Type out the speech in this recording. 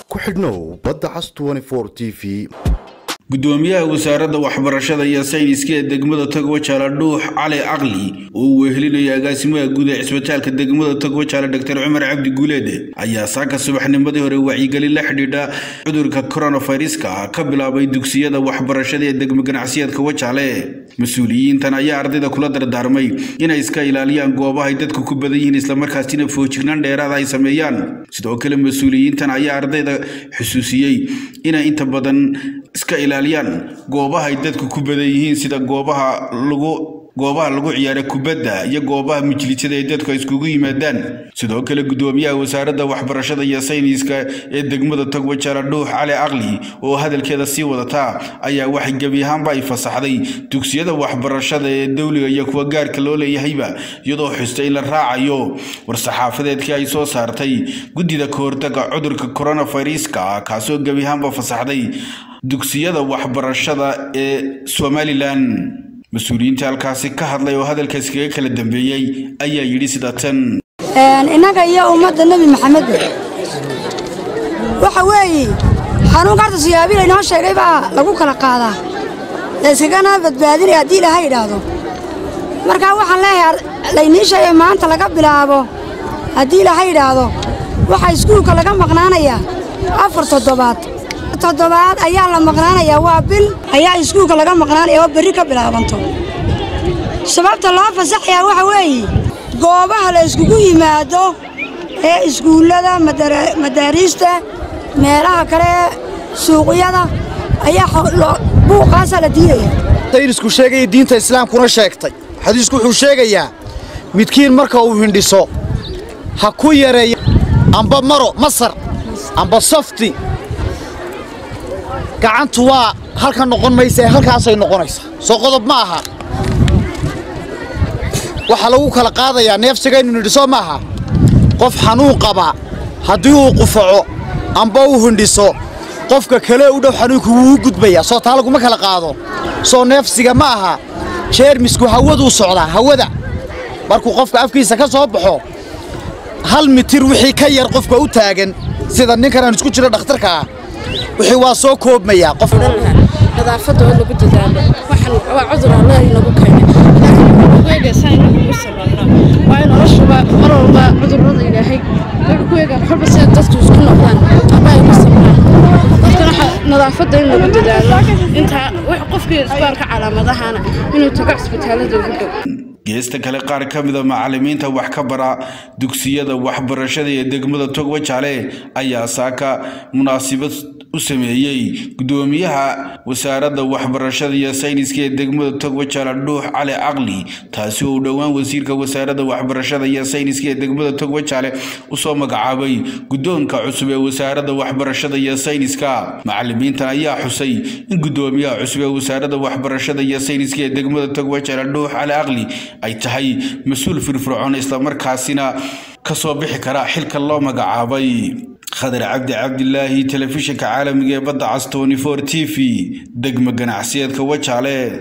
ku xidhnow badda cas t v gudoomiyaha wasaaradda waxbarashada iyo sayniska ee degmada togwajaale dhuux cali caqli oo uu wehelinaya agaasimaha guud ee cisbitaalka degmada togwajaale dr cumar cabdi guuleede ayaa saaka subaxnimadii hore wacyigelin la xidhiidha cudurka koronaviruska ka bilaabay dugsiyada waxbarashada ee degmo ganacsiyeedka wajaale mas-uuliyiintan ayaa ardayda kula dardaarmay inay iska ilaaliyaan goobahay dadku ku badan yihiin islamarkaasina foojignaan dheeraada ay sameeyaan sidoo kale mas-uuliyiintan ayaa ardayda xusuusiyey inay inta badan iska ilaaliyaan goobahay dadku ku badan yihiin sida goobaha lagu goobaha lagu ciyaara kubadda iyo goobaha majlisada ee dadku ay iskugu yimaadaan sidoo kale gudoomiyaha wasaaradda waxbarashada iyo sayniska ee degmada togwajaale dhuux cali caqli oo hadalkeeda sii wadataa ayaa waxay gebi ahaanba ay fasaxday dugsiyada waxbarashada ee dowliga iyo kuwa gaarka loo leeyahayba iyadoo xustay in la raacayo war-saxaafadeedkii ay soo saartay guddida kahortaga cudurka koronaviruska kaasoo gebi ahaanba fasaxday dugsiyada waxbarashada ee somalilan mas-uuliyiinta halkaasi ka hadlay oo hadalkaas kaga kala dambeeyey ayaa yidhi sida tan innaga iyo ummadda nebi maxamed waxa weeye xanuunka horta siyaabii laynoo sheegay baa lagu kala qaadaa layskagana badbaadinaya haddii ilaaha yidhaahdo markaa waxaan leeyahay laynii sheegay maanta laga bilaabo haddii ilaaha yidhaahdo waxaa iskuulka laga maqnaanayaa afar toddobaad toddobaad ayaa la maqnaanayaa waa bil ayaa iskuulka laga maqnaanaya oo berri ka bilaabanto sababta loo fasaxayaa waxa weeye goobaha la iskugu yimaado ee iskuullada madaariista meelaha kale suuqyada ayaa buuqaasaa la diidaya saynisku sheegaya diinta islaamkuna sheegtay xadiisku wuxuu sheegayaa midkiin marka uu hindhiso ha ku yareeya amba maro masar amba safti gacantu waa halka noqon maysa ee halkaasay noqonaysaa soo qodob ma aha waxaa lagu kala qaadayaa neefsigaynu nidhiso ma aha qof xanuun qaba haddii uu qufaco amba uu hindhiso qofka kale u dhow xanuunku wuu u gudbayaa soo taa laguma kala qaado soo neefsiga ma aha jeermisku hawaduu socdaa hawada markuu qofka afkiisa ka soo baxo hal mitir wixii ka yar qofka u taagan sida ninkan aan isku jiro dhakhtarka ah wixii waa soo koobmayaa qof nadaafadda oo lagu dadaalo waxan waa cudur alla inagu keenay ilaahay eegaysaa inagu ugu sabarno waa in noloshuba mar walba cudurrada ilaahay wuxuu ku eegaa waxba sida dadku isku noqdaan ama ay ugu sabraan dadkana nadaafadda in lagu dadaalo intaa wax qofkii isku arka calaamadahana inuu tago cisbitaalada ugu dhow geesta kale qaar ka mida macallimiinta wax ka bara dugsiyada waxbarashada ee degmada togwajaale ayaa saaka munaasabad u sameeyey gudoomiyaha wasaaradda waxbarashada iyo sayniska ee degmada togwajaale dhuux cali caqli taasi oo u dhowaan wasiirka wasaaradda waxbarashada iyo sayniska ee degmada togwajaale usoo magacaabay guddoonka cusub ee wasaaradda waxbarashada iyo sayniska macallimiintan ayaa xusay in gudoomiyaha cusub ee wasaaradda waxbarashada iyo sayniska ee degmada togwajaale dhuux cali caqli ay tahay mas-uul firfircoon islamarkaasina ka soo bixi kara xilka loo magacaabay khadar cabdi cabdilaahi telefishinka caalamiga ee badda cas t t v degmo ganacsiyeedka wajaale